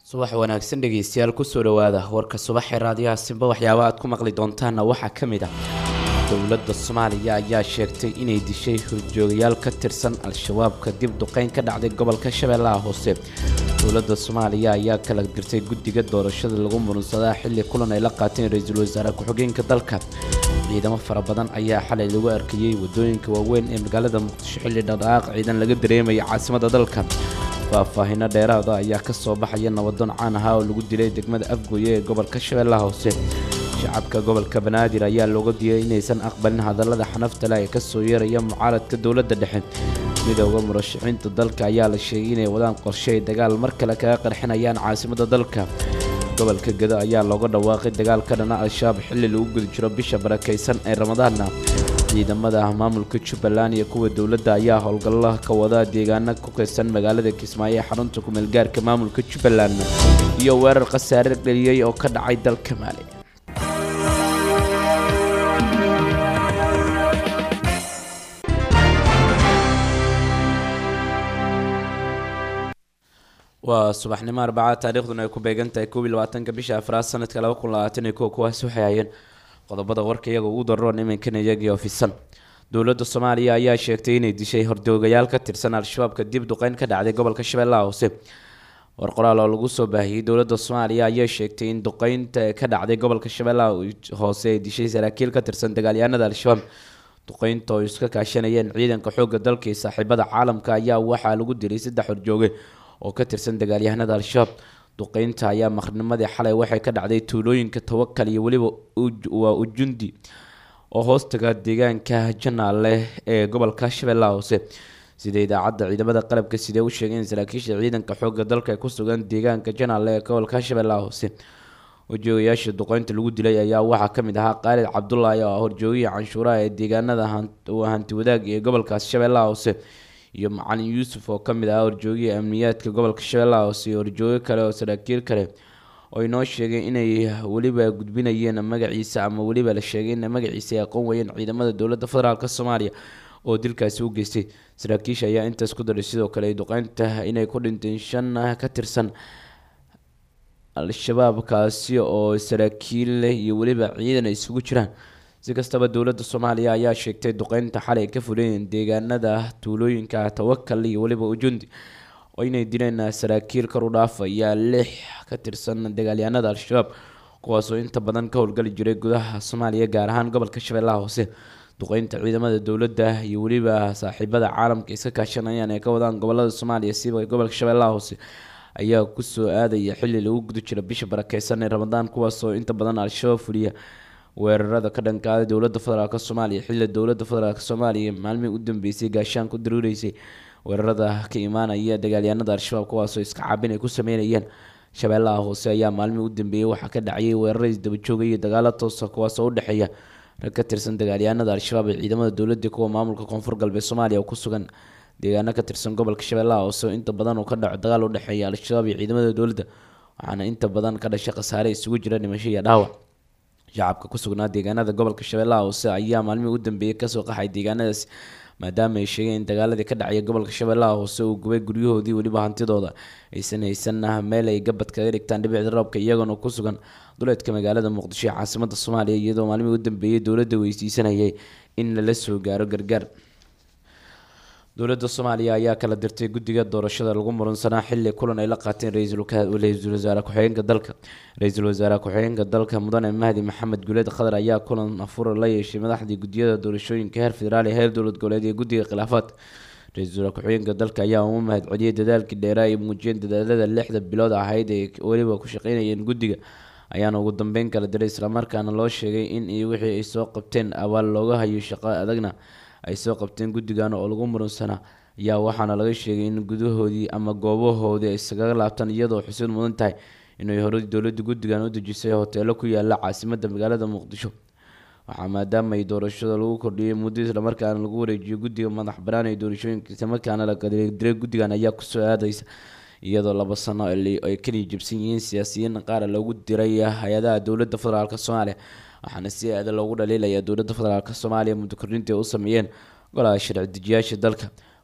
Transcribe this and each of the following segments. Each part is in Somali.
subax wanaagsan dhegeystayaal kusoo dhawaada warka subaxee raadiyaha simba waxyaaba aad ku maqli doontaanna waxaa ka mid ah dowladda soomaaliya ayaa sheegtay inay dishay horjoogayaal ka tirsan al-shabaabka dib duqeyn ka dhacday gobolka shabeellaha hoose dowladda soomaaliya ayaa kala dirtay guddiga doorashada lagu murunsadaa xilli kulan ay la qaateen ra-iisul wasaare ku-xigeenka dalka ciidamo fara badan ayaa xalay lagu arkayey wadooyinka waaweyn ee magaalada muqdisho xilli dhaqdhaqaaq ciidan laga dareemaya caasimada dalka faahfaahino dheeraada ayaa ka soo baxaya nabadoon caan ahaa oo lagu dilay degmada afgooye ee gobolka shabeellaha hoose shacabka gobolka banaadir ayaa looga diiyay inaysan aqbalin hadallada xanafta leh ee kasoo yeeraya mucaaradka dowladda dhexe midooda murashaxiinta dalka ayaa la sheegay inay wadaan qorshe ay dagaal mar kale kaga qarxinayaan caasimada dalka gobolka gedo ayaa looga dhawaaqay dagaal ka dhana al-shabaab xilli lagu guda jiro bisha barakaysan ee ramadaanna ciidamada maamulka jubbaland iyo kuwa dowladda ayaa howlgalla ka wada deegaana ku kaysan magaalada kismaayo ee xarunta kumeelgaarka maamulka jubbaland iyo weerar khasaare dheliyey oo ka dhacay dalka maali waa subaxnimo arbacaad taariikhduna ay ku beegan tahay koob iyo labaatanka bisha afraad sanadka laba kun labaatan iyo kow kuwaasi waxay hayeen qodobada warka iyaga ugu daroon iminkan iyagii ofisan dowladda soomaaliya ayaa sheegtay inay dishay hordoogayaal ka tirsan al-shabaabka dib duqeyn ka dhacday gobolka shabeellaha hoose war qoraal oo lagu soo baahiyey dowladda soomaaliya ayaa sheegtay in duqeynta ka dhacday gobolka shabeellaha hoose ay dishay saraakiil ka tirsan dagaalyahanada al-shabaab duqeynta oo iska kaashanayeen ciidanka xoogga dalka iyo saaxiibada caalamka ayaa waxaa lagu dilay saddex horjooge oo ka tirsan dagaalyahanada al-shabaab duqeynta ayaa maqrnimadii xalay waxay ka dhacday tuulooyinka tawakal iyo weliba waa ujundi oo hoostaga deegaanka janaale ee gobolka shabeellaha hoose sida idaacadda ciidamada qalabka sidee u sheegeen saraakiisha ciidanka xoogga dalka ee ku sugan deegaanka janaale ee gobolka shabeellaha hoose horjoogayaasha duqeynta lagu dilay ayaa waxaa kamid ahaa qaalid cabdulaahi oo horjoogihii canshuuraha ee deegaanada hanti wadaag ee gobolkaas shabeellaha hoose iyo macalin yuusuf oo kamid ahaa horjoogihii amniyaadka gobolka shabeellaha hoose iyo horjoogo kale oo saraakiil kale oo inoo sheegay inay weliba gudbinayeen magaciisa ama weliba la sheegay in magaciisa ay aqoon weyeen ciidamada dowladda federaalk soomaaliya oo dilkaasi u geystay saraakiisha ayaa intaas ku daray sidoo kale duqeynta inay ku dhinteen shan ka tirsan al-shabaab kaasi oo saraakiil iyo weliba ciidan ay isugu jiraan si kastaba dowladda soomaaliya ayaa sheegtay duqeynta xalay ka fulayeen deegaanada tuulooyinka tawakal iyo weliba ujundi oo inay dileen saraakiil kor u dhaafaya lix ka tirsan dagaalyahanada al-shabaab kuwaasoo inta badan ka howlgali jiray gudaha soomaaliya gaar ahaan gobolka shabeellaha hoose duqeynta ciidamada dowladda iyo weliba saaxiibada caalamka iska kaashanayaan ee ka wadaan gobolada soomaaliya siba gobolka shabeellaha hoose ayaa kusoo aadaya xilli lagu guda jiro bisha barakeysan ee ramadaan kuwaasoo inta badan al-shabaab fuliya weerarada ka dhankaada dowladda federaalk soomaaliya xilli dowladda federaalk soomaaliya maalmihii u dambeysay gaashaan ku daruureysay weerarada ka imaanaya dagaalyahanada al-shabaab kuwaasoo iska caabin ay ku sameynayeen shabeellaha hoose ayaa maalmihii u dambeeyey waxaa ka dhacayay weerara isdabajooga iyo dagaalo toosa kuwaasoo u dhexeeya rag ka tirsan dagaalyahanada al-shabaab ee ciidamada dowladda kuwa maamulka koonfur galbeed soomaaliya oo ku sugan deegaano ka tirsan gobolka shabeellaha hoose oo inta badan uu ka dhaco dagaal u dhexeeya al-shabaab iyo ciidamada dowladda waxaana inta badan ka dhashay khasaare isugu jira dhimasho iyo dhaawac shacabka ku sugnaa deegaanada gobolka shabeellaha hoose ayaa maalmihii u dambeeyey kasoo qaxay deegaanadaasi maadaama ay sheegeen in dagaaladii ka dhacaya gobolka shabeellaha hoose uu gubay guryahoodii weliba hantidooda aysan haysan meel ay gabad kaga dhigtaan dhibicda roobka iyagoona ku sugan duleedka magaalada muqdisho ee caasimada soomaaliya iyadoo maalmihii u dambeeyey dowladda weydiisanayay in lala soo gaaro gargaar dowladda soomaaliya ayaa kala dirtay guddiga doorashada lagu muransanaa xilli kulan ay la qaateen ra-iisul wasaare ku-xigeenka dalka ra-iisul wasaare ku-xigeenka dalka mudane mahdi maxamed guleed khadar ayaa kulan afura la yeeshay madaxdii guddiyada doorashooyinka heer federaal ee heer dowlad goboleed iyo guddiga khilaafaadka ra-iisul wasaare ku-xigeenka dalka ayaa ugu mahad celiyey dadaalkii dheeraa ay muujiyeen dadaalada lixda bilood ahayd ee weliba ku shaqeynayeen guddiga ayaana ugu dambeyn kala diray islamarkaana loo sheegay in iyo wixii ay soo qabteen abaal looga hayo shaqo adagna ay soo qabteen guddigan oo lagu murunsanaa ayaa waxaana laga sheegay in gudahoodii ama goobahoodii ay iskaga laabtaan iyadoo xusid mudan tahay inay horey dowladda guddigan u dejisay hoteelo ku yaala caasimada magaalada muqdisho waxaa maadaama ay doorashada lagu kordhiyey muddo islamarkaana lagu wareejiyo guddiga madax banaan ee doorashooyinka islamarkaana la diray guddigan ayaa kusoo aadaysa iyadoo laba sano ay kaliya jabsan yihiin siyaasiyiin qaar loogu diray hay-adaha dowladda federaalk soomaaliya waxaana si aada loogu dhaliilaya dowladda federaalk soomaaliya muddo kordhintii ay u sameeyeen golaha sharci dejiyaasha dalka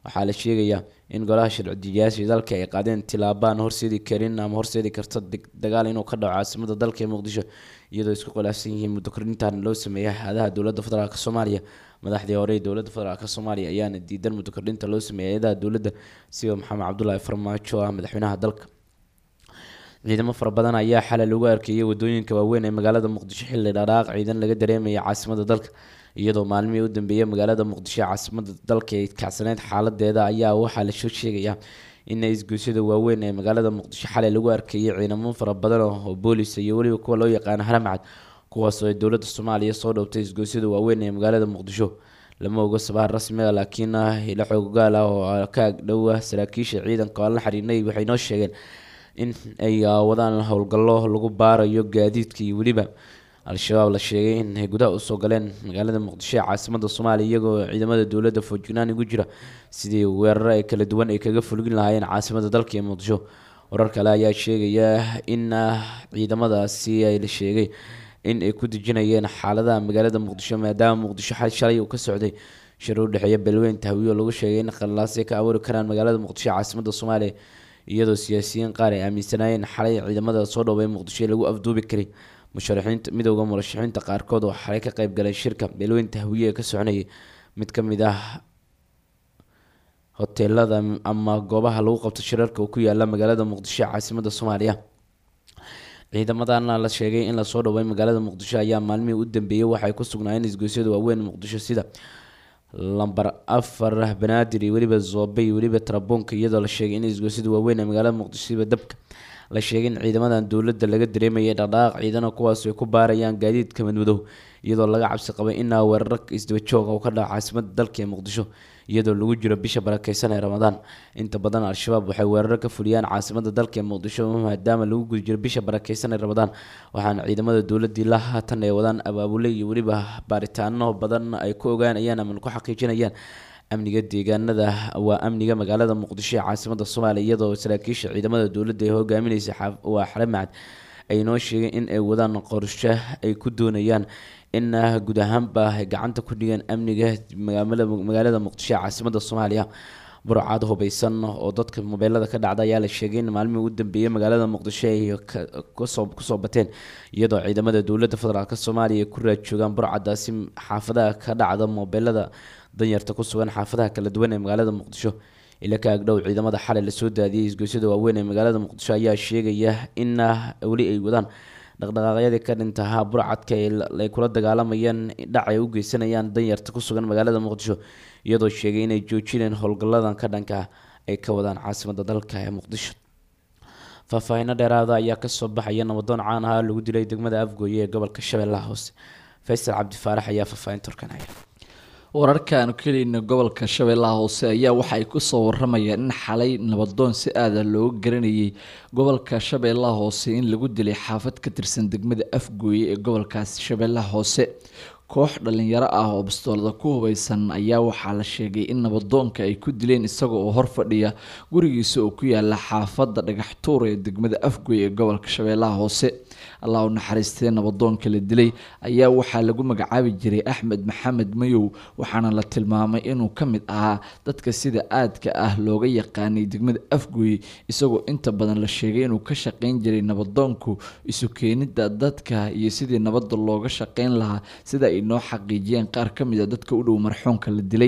waxaa la sheegayaa in golaha sharci-dejiyaasha dalka ay qaadeen tilaabaan horseedi karin ama horseedi karta dagaal inuu ka dhaco caasimada dalka ee muqdisho iyadoo isku khilaafsan yihiin muddo kordhintan loo sameeyay hay-adaha dowladda federaalk soomaaliya madaxdii hore ee dowladda federaalk soomaaliya ayaana diidan muddo kordhinta loo sameeyay hay-adaha dowladda sida maxamed cabdulaahi farmaajo ah madaxweynaha dalka ciidamo fara badan ayaa xalay lagu arkeeyay wadooyinka waaweyn ee magaalada muqdisho xilli dharaaq ciidan laga dareemaya caasimada dalka iyadoo maalmihii u dambeeyay magaalada muqdisho caasimada dalka ay kacsaneyd xaaladeeda ayaa waxaa lasoo sheegayaa in isgoysyada waaweyn ee magaalada muqdisho xalay lagu arkeeyay ciidamo fara badan oo boolis iyo weliba kuwa loo yaqaano haramcad kuwaasoo ay dowladda soomaaliya soo dhowtay isgoysyada waaweyn ee magaalada muqdisho lama oga sabaha rasmiga laakiin ila xoogaal ah oo ka agdhowa saraakiisha ciidanka oo aan la xiriirnay waxay noo sheegeen in ay wadaan howlgallo lagu baarayo gaadiidka iyo weliba al-shabaab la sheegay in ay gudaha usoo galeen magaalada muqdisho ee caasimada soomaaliya iyagoo ciidamada dowladda foojignan ugu jira sidii weeraro ay kala duwan ay kaga fulgin lahaayeen caasimada dalka ee muqdisho warar kale ayaa sheegaya in ciidamadaasi ay la sheegay in ay ku dejinayeen xaaladaha magaalada muqdisho maadaama muqdisho xal shalay uu ka socday shir u dhexeeya beelweyn tahwiyo lagu sheegay in khalaasay ka abuuri karaan magaalada muqdisho ee caasimada soomaaliya iyadoo siyaasiyiin qaar ay aaminsanaayeen xalay ciidamada soo dhowbay muqdisho ee lagu afduubi karay musharaxiinta midowda murashaxiinta qaarkood oo xalay ka qayb galay shirka beelweyn tahwiye ee ka soconayay mid ka mid ah hoteelada ama goobaha lagu qabto shirarka oo ku yaala magaalada muqdisho ee caasimada soomaaliya ciidamadana la sheegay in lasoo dhoway magaalada muqdisho ayaa maalmihii u dambeeyay waxay ku sugnaayeen isgoysyada waaweyn muqdisho sida lamber afar banaadir iyo weliba zoobe iyo weliba tarabuunka iyadoo la sheegay in isgoysyada waaweyn ee magaalada muqdisho siba dabka la sheegay in ciidamadan dowladda laga dareemayay dhaqdhaqaaq ciidano kuwaas ay ku baarayaan gaadiidka madmadow iyadoo laga cabsi qabay inaa weeraro isdaba jooga uu ka dhaco caasimada dalka ee muqdisho iyadoo lagu jiro bisha barakeysan ee ramadaan inta badan al-shabaab waxay weeraro ka fuliyaan caasimada dalka ee muqdisho maadaama lagu guda jiro bisha barakeysan ee ramadaan waxaana ciidamada dowladii la haatan ay wadaan abaabule iyo weliba baaritaano badan ay ku ogaanayaan ama ku xaqiijinayaan amniga deegaanada waa amniga magaalada muqdisho ee caasimada soomaaliya iyadoo saraakiisha ciidamada dowladda ee hogaamineysa waa xare macad ay noo sheegeen in ay wadaan qorshe ay ku doonayaan in guud ahaanba ay gacanta ku dhigeen amniga magaalada muqdisho ee caasimada soomaaliya burcad hubeysan oo dadka mobeelada ka dhacda ayaa la sheegay in maalmihii u dambeeyay magaalada muqdisho ay kusoo bateen iyadoo ciidamada dowladda federaalk soomaaliya ay ku raad joogaan burcadaasi xaafadaha ka dhacda mobeelada danyarta ku sugan xaafadaha kala duwan ee magaalada muqdisho ila ka agdhow ciidamada xalay lasoo daadiyay isgoysyada waaweyn ee magaalada muqdisho ayaa sheegaya in weli ay wadaan dhaqdhaqaaqyadii ka dhintahaa burcadka ay kula dagaalamayaan dhac ay u geysanayaan danyarta ku sugan magaalada muqdisho iyadoo sheegay inay joojineen howlgalladan ka dhanka ay ka wadaan caasimada dalka ee muqdisho faahfaahino dheeraada ayaa kasoo baxaya nabadoon caan ahaa lagu dilay degmada afgooye ee gobolka shabeellaha hoose faysal cabdifaarax ayaa faahfaahinta horkanaya wararka aanu ka helayna gobolka shabeellaha hoose ayaa waxa ay kusoo waramayaan in xalay nabadoon si aada looga garanayay gobolka shabeellaha hoose in lagu dilay xaafad ka tirsan degmada afgooye ee gobolkaas shabeellaha hoose koox dhalinyaro ah oo bastoolada ku hubeysan ayaa waxaa la sheegay in nabadoonka ay ku dileen isaga oo hor fadhiya gurigiisa oo ku yaala xaafadda dhagaxtuur ee degmada afgoy ee gobolka shabeellaha hoose allah u naxariistee nabadoonka la dilay ayaa waxaa lagu magacaabi jiray axmed maxamed mayow waxaana la tilmaamay inuu ka mid ahaa dadka sida aadka ah looga yaqaanay degmada afgoy isagoo inta badan la sheegay inuu ka shaqeyn jiray nabadoonku isu keenida dadka iyo sidii nabadda looga shaqeyn lahaa sida ay noo xaqiijiyeen qaar ka mid a dadka u dhow marxuumka la dilay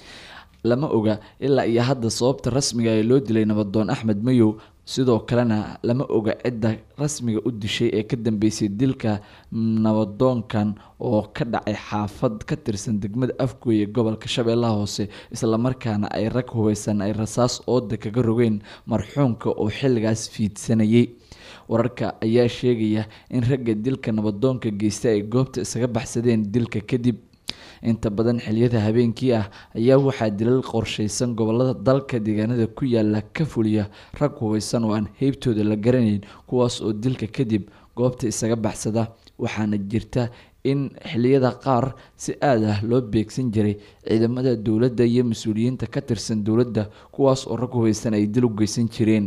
lama oga ilaa iyo hadda sababta rasmiga ee loo dilay nabadoon axmed mayow sidoo kalena lama oga cidda rasmiga u dishay ee ka dambeysay dilka nabadoonkan oo ka dhacay xaafad ka tirsan degmada afgooy ee gobolka shabeellaha hoose islamarkaana ay rag hubeysan ay rasaas ooda kaga rogeen marxuumka oo xilligaas fiidsanayay wararka ayaa sheegaya in ragga dilka nabadoonka geysta ay goobta isaga baxsadeen dilka kadib inta badan xiliyada habeenkii ah ayaa waxaa dilal qorsheysan gobolada dalka deegaanada ku yaala ka fuliya rag hubeysan oo aan heybtooda la garanayn kuwaas oo dilka kadib goobta isaga baxsada waxaana jirta in xiliyada qaar si aad ah loo beegsan jiray ciidamada dowladda iyo mas-uuliyiinta ka tirsan dowladda kuwaas oo rag hubeysan ay dil u geysan jireen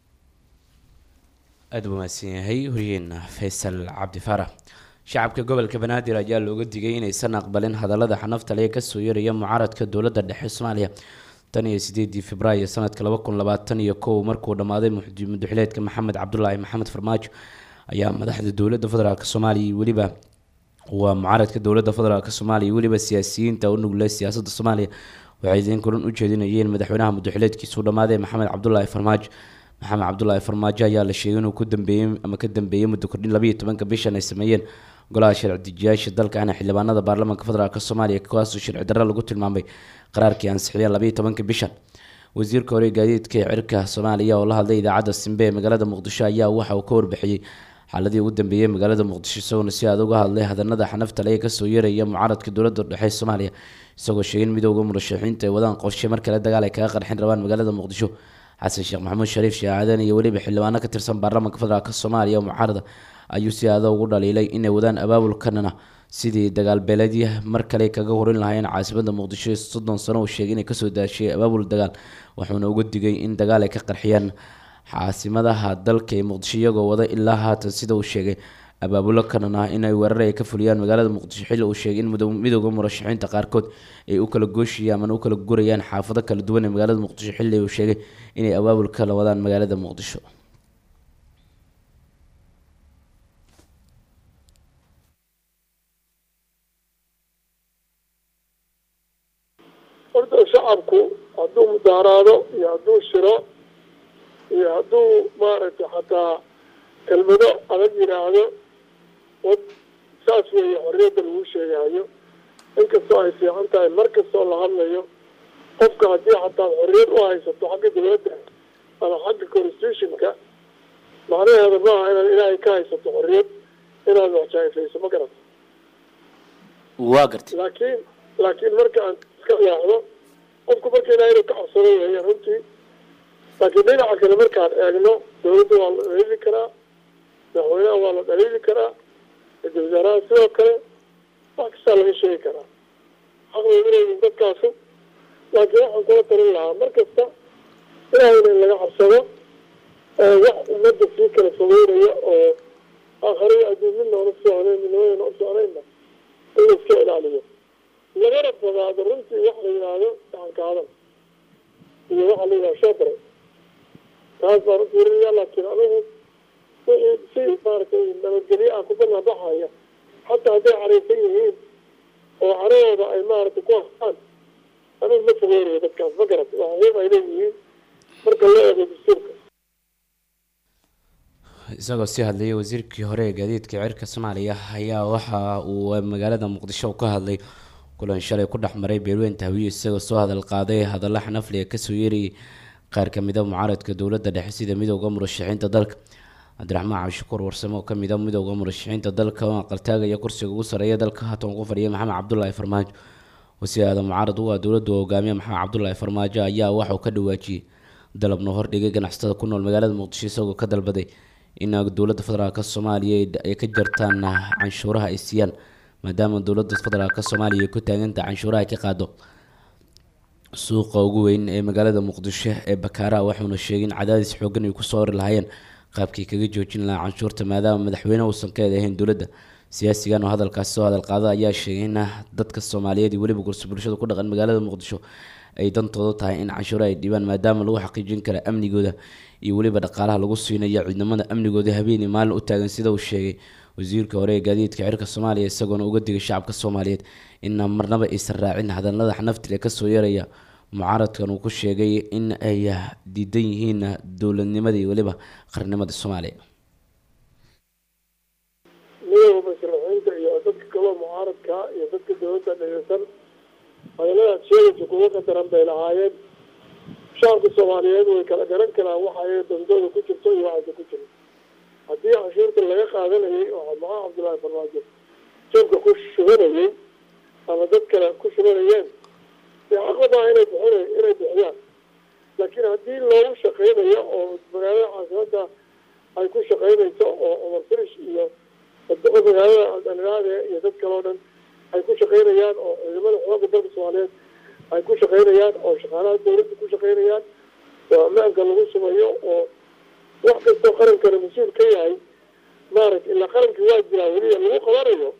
aada u mahadsan yahay horyeena faysal cabdi faarax shacabka gobolka banaadir ayaa looga digay inaysan aqbalin hadallada xanafta lee kasoo yaraya mucaaradka dowladda dhexe soomaaliya tan iyo sideedii februaayo sanadka laba kun labaatan iyo kow markuu dhammaaday mudaxileedka maxamed cabdulaahi maxamed farmaajo ayaa madaxda dowladda federaalk soomaaliya iyo weliba waa mucaaradka dowladda federaalk soomaaliya weliba siyaasiyiinta u nugle siyaasadda soomaaliya waxay idin kulan u jeedinayeen madaxweynaha mudaxileedkiisuu dhammaaday maxamed cabdulaahi farmaajo maxamed cabdulaahi farmaajo ayaa la sheegay inuu ku dambeeyey ama ka dambeeyey muddo kordhin labayo tobanka bishan ay sameeyeen golaha sharci dejiyaasha dalkana xildhibaanada baarlamaanka federaalk soomaaliya kuwaasoo sharci darro lagu tilmaamay qaraarkii ansixiyeen labayo tobanka bishan wasiirka hore gaadiidka ee cirka soomaaliya oo la hadlay idaacadda simbe ee magaalada muqdisho ayaa waxa uu ka warbixiyey xaaladii ugu dambeeyey magaalada muqdisho isagoona si aad uga hadlay hadanada xanafta le ee kasoo yeeraya mucaaradka dowladda dhexe soomaaliya isagoo sheegay in midooda murashaxiinta ay wadaan qorshe mar kale dagaal ay kaga qarxin rabaan magaalada muqdisho xasan sheekh maxamuud shariif shaacadan iyo weliba xildhibaano ka tirsan baarlamaanka federaalk soomaaliya oo mucaarada ayuu si aada ugu dhaliilay inay wadaan abaabulkanana sidii dagaalbeeleedya mar kale kaga horin lahaayeen caasimada muqdisho soddon sano uu sheegay inay kasoo daashay abaabul dagaal wuxuuna uga digay in dagaal ay ka qarxiyaan caasimadaha dalka ee muqdisho iyagoo wada ilaa haatan sida uu sheegay abaabulo kanan ah inay weerar ay ka fuliyaan magaalada muqdisho xilli uu sheegay in midooda murashaxiinta qaarkood ay u kala gooshayaan ama u kala gurayaan xaafado kala duwan ee magaalada muqdisho xilli uu sheegay inay abaabul kala wadaan magaalada muqdisho horta shacabku hadduu mudaaraado iyo hadduu shiro iyo hadduu maaragtay xataa kelmado adag yidhaahdo wad saas weeye xorriyadda lagu sheegayo inkastoo ay fiican tahay mar kastoo la hadlayo qofka haddii xataa xorriyad u haysato xagga dowladda ama xagga constitutionka macnaheeda maaha inaad ilaahay ka haysato xorriyad inaad waxjaayfayso ma garata waa gartay laakiin laakiin marka aan iska leexdo qofku marka ilaahay inuu ka cabsado weeye runtii laakiin dhinaca kale markaan eegno dowladda waa la dhaliili karaa madaxweynaha waa la dhaliili karaa ra-isul wasaaraha sidoo kale wax kastaa laga sheegi karaa xaqbay uleeyihin dadkaasu laakiin waxaan kula talin lahaa mar kasta ilaahayna in laga cabsado wax ummadda sii kala fogeynaya oo aakhariya adduun midna ona socnayn midnamadana u socnaynba in la iska ilaaliyo lagana fogaado runtii wax la yidhaahdo gacanka hadal iyo waxa la yidhahdo shobare taas baan u fiirinaya laakiin anigu wixii si maaragtay nabadgelyo ah ku banaanbaxaya xataa hadday caraysan yihiin oo carahooda ay maaragtay ku hastaan anigu ma fogeynayo dadkaas ma garat waa xuquuq ay leeyihiin marka loo eego dastuurka isagoo sii hadlayay wasiirkii hore ee gaadiidka cirka soomaaliya ayaa waxa uu magaalada muqdisho ka hadlay kulan shalay ku dhex maray beelweynta hawiye isagoo soo hadal qaaday hadalla xanafli ee kasoo yeerayay qaar kamida mucaaradka dowladda dhexe sida midooda murashaxiinta dalka cabdiraxmaan cabdishakuur warsame oo kamid a midooda murashaxiinta dalka oo aqaltaagaya kursiga ugu sareeya dalka haatan ku fadhiya maxamed cabdulaahi farmaajo wasiirada mucaarad u ah dowladda oo hogaamiya maxamed cabdulaahi farmaajo ayaa waxauu ka dhawaajiyey dalabna hordhigay ganacsatada ku nool magaalada muqdisho isagoo ka dalbaday in dowladda federaalk soomaaliya ay ka jartaan canshuuraha ay siiyaan maadaama dowladda federaalk soomaaliya ay ku taagantaha canshuuraha ay ka qaado suuqa ugu weyn ee magaalada muqdisho ee bakaara waxuuna sheegay in cadaadis xoogan ay kusoo ori lahaayeen qaabkii kaga joojin lahaa canshuurta maadaama madaxweyne uusan ka eedahayn dowladda siyaasigan oo hadalkaasi soo hadal qaada ayaa sheegay in dadka soomaaliyeed iyo weliba gursi bulshada ku dhaqan magaalada muqdisho ay dantooda tahay in canshuuro ay dhibaan maadaama lagu xaqiijin kara amnigooda iyo weliba dhaqaalaha lagu siinayo ciidamada amnigooda habeen iyo maalin u taagan sida uu sheegay wasiirka hore ee gaadiidka cirka soomaaliya isagoona uga digay shacabka soomaaliyeed in marnaba aysan raacin hadalada xanaftil ee kasoo yeeraya mucaaradkan uu ku sheegay in ay diidan yihiin dowladnimada iyo weliba qarnimada soomaaliya midooda mashruuciinta iyo dadka kaloo mucaaradka iyo dadka dowladda dhegeysan hadaladaas sheegaysa kuwa qadaran bay lahaayeen shacabka soomaaliyeed way kala garan karaan waxa ay dandooda ku jirto iyo waxaysa ku jirin haddii canshuurta laga qaadanayay oo maxaa cabdullaahi farmaajo jabka ku shubanayay ama dad kale ku shubanayeen dee xaqadaa inay bixin inay bixiyaan laakiin haddii loogu shaqeynayo oo magaalada caasimada ay ku shaqeynayso oo cumar firish iyo magaalada dhalinaade iyo dad kale oo dhan ay ku shaqeynayaan oo ciidamada xooga dalka soomaaliyeed ay ku shaqeynayaan oo shaqaalaha dowladda ku shaqeynayaan oo ammaanka lagu sumayo oo wax kastoo qarankana mas-uul ka yahay maaragta ilaa qarankii waa jiraa weliya lagu qabanayo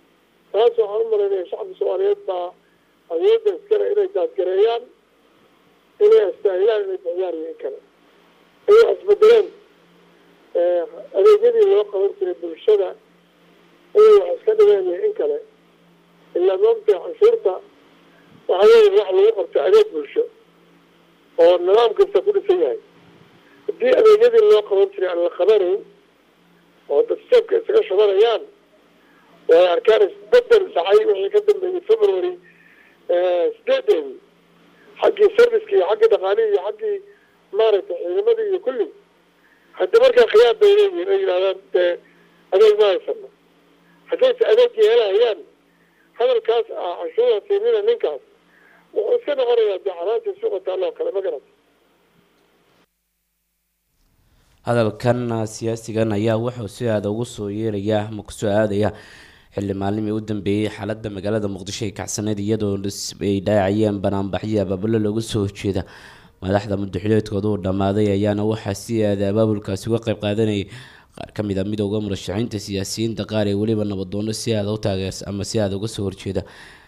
taas waxaan u malaynaya shacabka soomaaliyeed baa awoodda iskale inay daadgareeyaan inay astaahilaan inay bixiyaan iyo in kale ay wax isbedeleen adeegyadii loo qaban jiray bulshada inay wax iska dhigeen iyo in kale ilaa maogtahay canshuurta waxaa weeye wax lagu qabto adeeg bulsho oo nidaam kasta ku dhisan yahay haddii adeegyadii loo qaban jiray aan la qabanayn oo dad jeebka isaga shubanayaan way arkaan isbedel dhacay wixii ka dambeeyey february sideedeedii xaggii serviceki iyo xaggii dhaqaalihii iyo xaggii maaragtay ciidamadii iyo kulli hadda markaa khiyaar bay leeyihin ay yidhahdaan dee adeeg ma haysano haddayse adeeg yeelahayaan hadalkaas ah canshuura siinina ninkaas wuxuu iska noqonayaa dee xaraantii suuqa taalloo kale ma garata hadalkan siyaasigan ayaa wuxuu si aada ugu soo yeerayaa ama kusoo aadaya xilli maalimii u dambeeyey xaalada magaalada muqdisho ay kacsaneyd iyadoo ay dhaacayeen banaanbaxyo abaabalo looga soo horjeeda madaxda mudaxileedkooda uu dhammaaday ayaana waxaa si aada abaabulkaasi uga qeyb qaadanayay qaar ka mid a midooda murashaxiinta siyaasiyiinta qaar ee weliba nabadoono si aada u taageers ama si aada uga soo horjeeda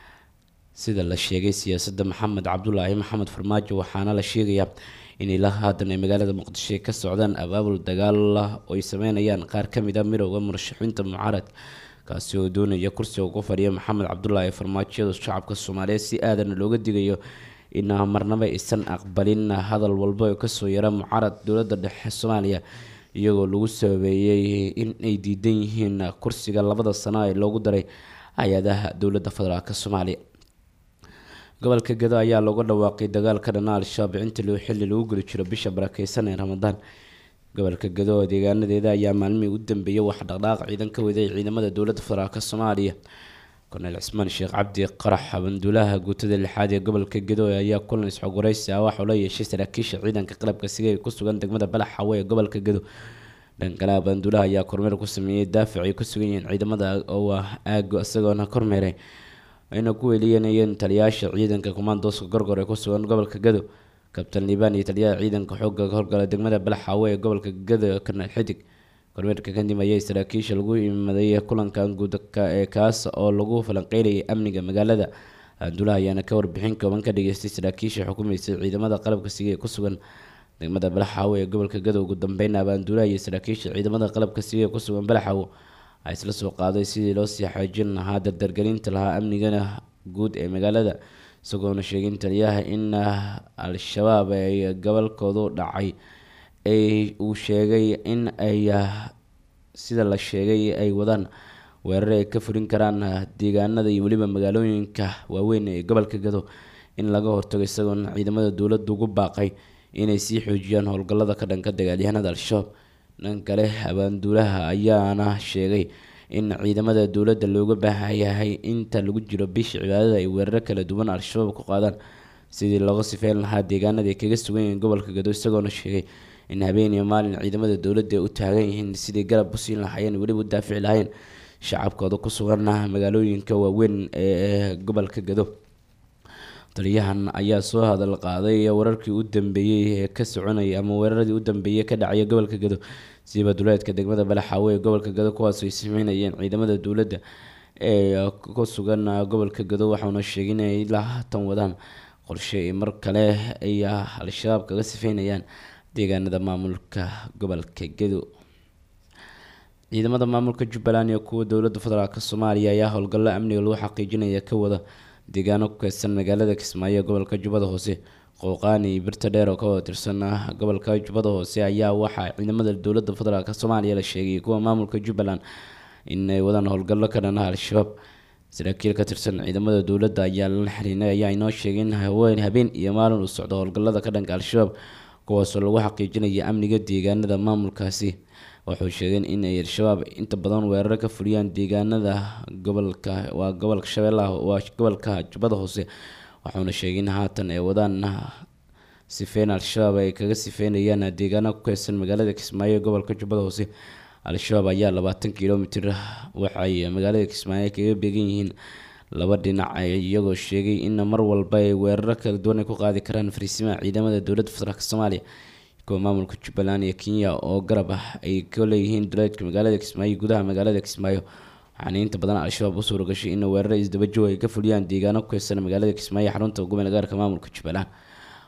sida la sheegay siyaasadda maxamed cabdulaahi maxamed farmaajo waxaana la sheegayaa in ilaa haatan ay magaalada muqdisho ay ka socdaan abaabul dagaal ah oo ay sameynayaan qaar ka mid a midooda murashaxiinta mucaarad kaasi oo doonaya kursiga ugu fadhiya maxamed cabdulaahi farmaajiyada shacabka soomaaliyeed si aadana looga digayo in marnaba aysan aqbalin hadal walba oo kasoo yara mucaarad dowladda dhexe soomaaliya iyagoo lagu sabeeyey in ay diidan yihiin kursiga labada sano ee loogu daray hay-adaha dowladda federaalk soomaaliya gobolka gado ayaa looga dhawaaqay dagaalka dhana al-shabaab inta loo xilli lagu geli jiro bisha barakeysan ee ramadaan gobolka gado oo deegaanadeeda ayaa maalmihii u dambeeyay wax dhaqdhaaq ciidan ka waday ciidamada dowladda federaalk soomaaliya korneyl cismaan sheekh cabdi qarax banduulaha guutada lixaad ee gobolka gado ayaa kulan isxogwareysi ah waxauu la yeeshay saraakiisha ciidanka qalabka siga ee ku sugan degmada balax xawe ee gobolka gado dhankalaha banduulaha ayaa kormeer ku sameeyey daafac ay ku sugan yihiin ciidamada oo aago isagoona kormeeray ayna ku weliyanayeen taliyaasha ciidanka kumaandooska gorgor ee ku sugan gobolka gado kabtan liibaan iyo taliyaha ciidanka xooga howlgala degmada balax xawe ee gobolka gado korneyl xidig kormeerka kadib ayay saraakiisha lagu imaday kulankan guudka ee kaas oo lagu falanqeynayay amniga magaalada banduulaha ayaana ka warbixin kooban ka dhageystay saraakiisha xukumaysay ciidamada qalabka siga ee ku sugan degmada balaxawo ee gobolka gadow ugu dambeyn abaanduulaha iyo saraakiisha ciidamada qalabka siga ee ku sugan balaxawo a isla soo qaaday sidii loo sii xaajin lahaa dardargelinta lahaa amnigana guud ee magaalada isagoona sheegin taliyaha in al-shabaab ay gobolkoodu dhacay ay uu sheegay in ay sida la sheegay ay wadaan weerar ay ka furin karaan deegaanada iyo weliba magaalooyinka waaweyn ee gobolka gado in laga hortago isagoona ciidamada dowladda ugu baaqay inay sii xoojiyaan howlgallada ka dhanka dagaalyahanada al-shabaab dhan kale abaanduulaha ayaana sheegay in ciidamada dowladda looga baahan yahay inta lagu jiro bisha cibaadada ay weeraro kala duwan al-shabaab ku qaadaan sidii looga sifeyn lahaa deegaanada ay kaga sugan yihiin gobolka gado isagoona sheegay in habeen iyo maalin ciidamada dowladda ay u taagan yihiin sidii garab u siin lahaayeen weliba u daafici lahayn shacabkooda ku sugan magaalooyinka waaweyn ee gobolka gado taliyahan ayaa soo hadal qaaday wararkii u dambeeyey ee ka soconayay ama weeraradii u dambeeyey ka dhacaya gobolka gado siiba duleedka degmada balaxaawe ee gobolka gado kuwaas ay sameynayeen ciidamada dowladda ee ku sugan gobolka gado waxauna sheegay inay ilaa haatan wadaan qorshe ay mar kale ay al-shabaab kaga sifeynayaan deegaanada maamulka gobolka gado ciidamada maamulka jubbaland iyo kuwa dowladda federaalk soomaaliya ayaa howlgallo amniga lagu xaqiijinaya ka wada deegaano ku keysan magaalada kismaayo ee gobolka jubbada hoose qooqaani iyo birta dheer oo ka wada tirsan gobolka jubbada hoose ayaa waxaa ciidamada dowladda federaalk soomaaliya la sheegay kuwa maamulka jubbaland inay wadaan howlgallo ka dhanaha al-shabaab saraakiil ka tirsan ciidamada dowladda ayaa la xiriinay ayaa inoo sheegay in haween habeen iyo maalin uu socdo howlgallada ka dhanka al-shabaab kuwaasoo lagu xaqiijinaya amniga deegaanada maamulkaasi wuxuu sheegay in ay al-shabaab inta badan weeraro ka fuliyaan deegaanada gobolka waa gobolka shabeellaha waa gobolka jubbada hoose waxauna sheegay in haatan ay wadaan sifeyn al-shabaab ay kaga sifeynayaan deegaano ku keysan magaalada kismaayo ee gobolka jubbada hoose al-shabaab ayaa labaatan kilomitir waxay magaalada kismaayo kaga beegan yihiin laba dhinac iyagoo sheegay in mar walba ay weeraro kala duwan ay ku qaadi karaan fariisimaha ciidamada dowladda federaalk soomaaliya kuwa maamulka jubbaland iyo kenya oo garab ah ay ka leeyihiin duleedka magaalada kismaayo gudaha magaalada kismaayo waxaana inta badan al-shabaab u suura gashay in weeraro isdabajoog ay ka fuliyaan deegaano ku keysan magaalada kismaayo xarunta gobol gaarka maamulka jubbaland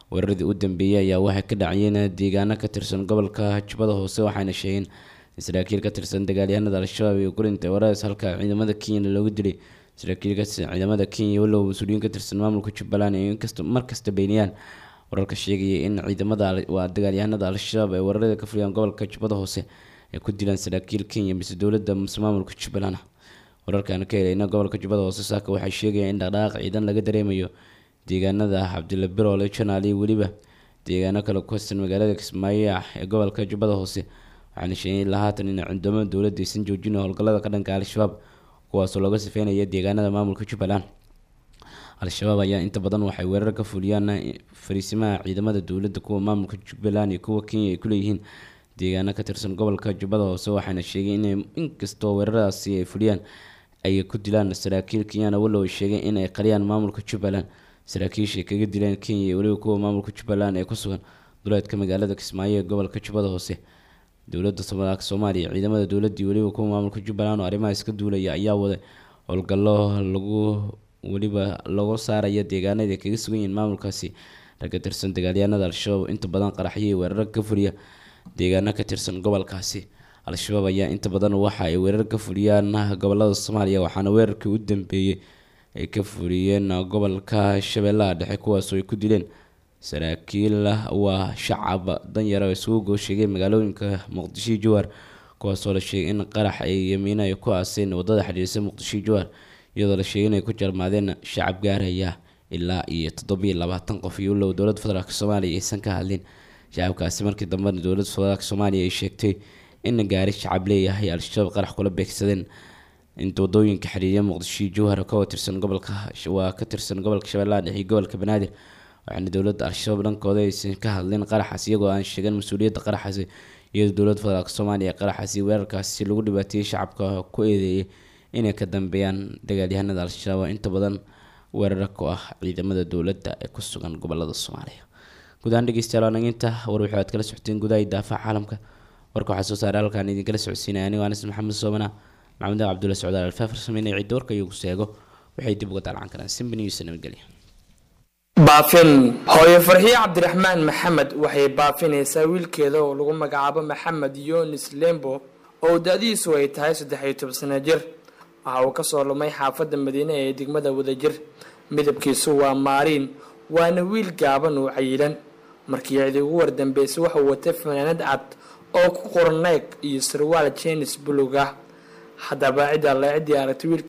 weeraradii u dambeeyey ayaa waxay ka dhacayeen deegaano ka tirsan gobolka jubbada hoose waxaana sheegeen saraakiil ka tirsan dagaalyahanada al-shabaab iyo gurinta weeraradaas halka ciidamada kenyana loogu dilay saraakiil ka tirsan ciidamada kenya walow mas-uuliyiin ka tirsan maamulka jubbaland ay inkasta markasta beeniyaan wararka sheegaya in ciidamada waa dagaalyahanada al-shabaab ay weerarada ka fuliyaan gobolka jubbada hoose ay ku dilaan saraakiil kenya mise dowladda mise maamulka jubbaland wararkaan ka helayna gobolka jubbada hoose saaka waxay sheegayaan in dhaqdhaqaaq ciidan laga dareemayo deegaanada cabdilla biroole janaal iyo weliba deegaano kale ku haysan magaalada kismaayo ee gobolka jubbada hoose waxaana sheegay ilaa haatan in ciidamada dowladda aysan joojin howlgallada ka dhanka al-shabaab kuwaasoo looga sifeynaya deegaanada maamulka jubbaland al-shabaab ayaa inta badan waxay weerar ka fuliyaan fariisimaha ciidamada dowladda kuwa maamulka jubbaland iyo kuwa kenya ay kuleeyihiin deegaano ka tirsan gobolka jubbada hoose waxaana sheegay in inkastoo weeraradaasi ay fuliyaan ay ku dilaan saraakiil kenyana walow ay sheegeen in ay qariyaan maamulka jubbaland saraakiisha kaga dileen kenya iyo weliba kuwa maamulka jubbaland ee ku sugan duleedka magaalada kismaayo ee gobolka jubbada hoose dowladda somalka soomaaliya ciidamada dowladda iyo weliba kuwa maamulka jubbaland oo arrimaha iska duulaya ayaa waday howlgallo lagu weliba lagu saaraya deegaanada ay kaga sugan yihiin maamulkaasi ragga tirsan dagaalyahanada al-shabaab inta badan qaraxyo iyo weerar ka fuliya deegaano ka tirsan gobolkaasi al-shabaab ayaa inta badan waxa ay weerar ka fuliyaan gobolada soomaaliya waxaana weerarkii u dambeeyey ay ka fuliyeen gobolka shabeellaha dhexe kuwaasoo ay ku dileen saraakiil waa shacab danyara isugu goosheegay magaalooyinka muqdisho iyo jawaar kuwaasoo la sheegay in qarax ay yamiina ay ku aaseen wadada xidhiirsa muqdisho iyo jawaar iyadoo la sheegay inay ku jarmaadeen shacab gaaraya ilaa iyo toddobiyo labaatan qof iyo walow dowladda federaalk soomaaliya aysan ka hadlin shacabkaasi markii dambena dowladda federaalk soomaaliya ay sheegtay in gaari shacab leeyahay al-shabaab qarax kula beegsadeen inta wadooyinka xiriirya muqdisho iyo jawhar ka tirsan gobolka waa ka tirsan gobolka shabeellaha dhexe iyo gobolka banaadir waxaana dowladda al-shabaab dhankooda aysan ka hadlin qaraxaas iyagoo aan sheegan mas-uuliyadda qaraxaasi iyadoo dowladda federaalk soomaaliya qaraxaasi weerarkaasi lagu dhibaateeyey shacabka ku eedeeyay inay ka dambeeyaan dagaalyahanada al-shabaab inta badan weerara ku ah ciidamada dowladda ee ku sugan gobolada soomaaliya guud ahaan dhegeystayaal waa naginta war wixii aad kala socoteen gudaha daafaha caalamka warka waxaa soo saaray halkaan idinkala socodsiinaya anigo anas maxamed soomana maxamed cabdulla socdaal alfaafar sameynaya cidda warka iyagu seego waxay dib uga daalcan karaan simba news nabadgelya baafin hooyo farxiye cabdiraxmaan maxamed waxay baafinaysaa wiilkeeda oo lagu magacaabo maxamed yunis lembo oo da-diisu ay tahay saddex iyo toban sano jir waxa uu kasoo lumay xaafadda madiine ee degmada wadajir midabkiisu waa maariin waana wiil gaaban oo cayilan markii cidi ugu wardambeysay waxauu watay fanaanad cad oo ku qoran neeg iyo sarwaal jenis bulug ah haddaba cidda le ciddii aragtay wiil